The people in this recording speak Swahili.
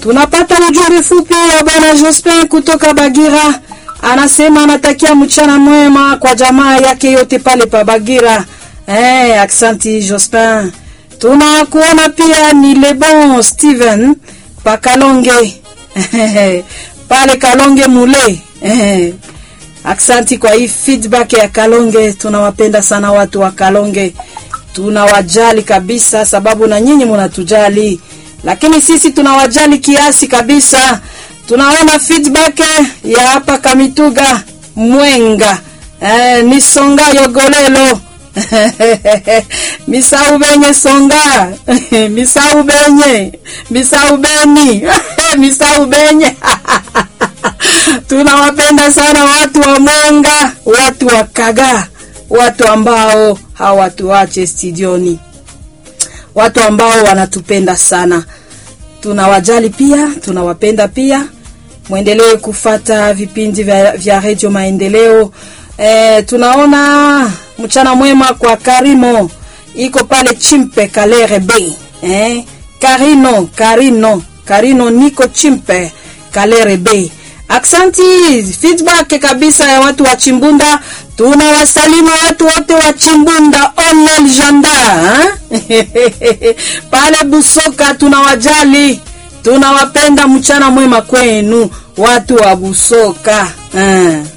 Tunapata ujumbe fupi wa bwana Jospin kutoka Bagira, anasema anatakia mchana mwema kwa jamaa yake yote pale pa Bagira. Eh, aksanti Jospin. Tunakuona pia ni Lebon Steven pa Kalonge pale Kalonge mule. Eh, aksanti kwa hii feedback ya Kalonge. Tunawapenda sana watu wa Kalonge, tunawajali kabisa, sababu na nyinyi munatujali lakini sisi tunawajali kiasi kabisa. Tunaona feedback ya hapa Kamituga Mwenga, eh, ni Songa Yogolelo misau benye Songa misau benye misau beni misau benye tunawapenda sana watu wa Mwenga, watu wa Kaga, watu ambao hawatuache studioni watu ambao wanatupenda sana, tunawajali pia, tunawapenda pia. Mwendelee kufata vipindi vya, vya redio Maendeleo. E, tunaona mchana mwema kwa Karimo iko pale Chimpe Kalere Bay. E, Karino Karino Karino niko Chimpe Kalere Bay. Aksanti feedback kabisa ya watu wa Chimbunda. Tunawasalimu watu wote wa Chimbunda Onel Janda pale Busoka, tunawajali tunawapenda. Mchana mwema kwenu watu wa Busoka.